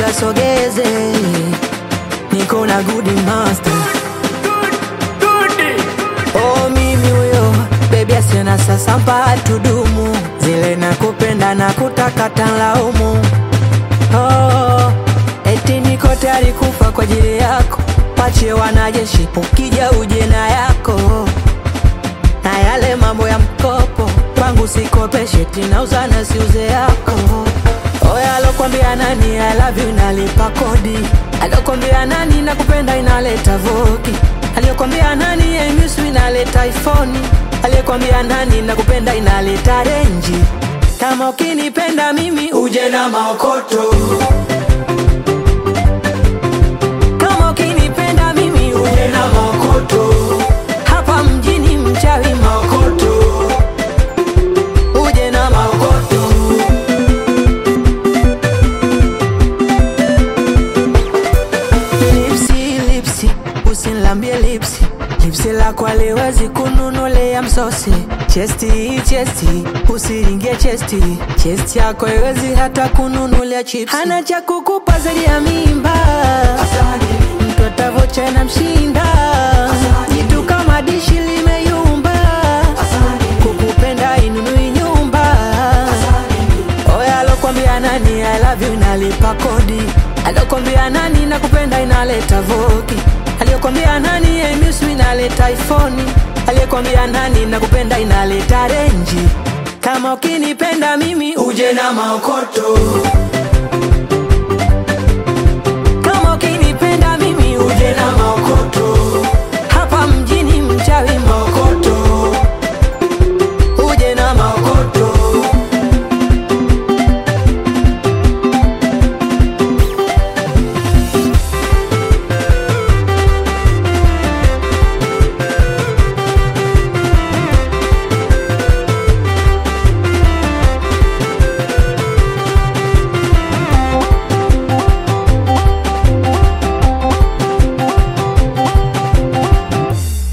kasogeze, niko na good master. Oh, mimi huyo baby asiona sasa mpaka tudumu zile nakupenda na kutakata laumu. Oh, eti niko tayari kufa kwa ajili yako, pache wanajeshi, ukija uje na yako na yale mambo ya mkopo kwangu sikopeshe, tinauza na siuze yako. Oya, alokwambia nani I love you nalipa kodi? Alokwambia nani nakupenda inaleta voki? Aliyokwambia nani I miss you inaleta iPhone? Aliyekwambia nani nakupenda inaleta renji? Kama ukinipenda mimi uje na maokoto. Kama ukinipenda mimi uje na maokoto. Hapa mjini mchawi maokoto. Uje na maokoto. Lipsi, lipsi, usinilambie lipsi lipsi lako aliwezi kununulea msosi chesti chesti usiringie chesti chesti yako iwezi hata kununulia chips hana cha kukupa zaidi ya mimba mtoto avocha na mshinda jitu kama dishi limeyumba kukupenda inunui nyumba Oya, alokwambia nani I love you nalipa kodi? Alokwambia nani nakupenda inaleta voki? Aliyokwambia nani I miss you inaleta iPhone? Aliyekwambia nani nakupenda inaleta renji? Kama ukinipenda mimi uje na maokoto. Kama ukinipenda mimi uje na maokoto.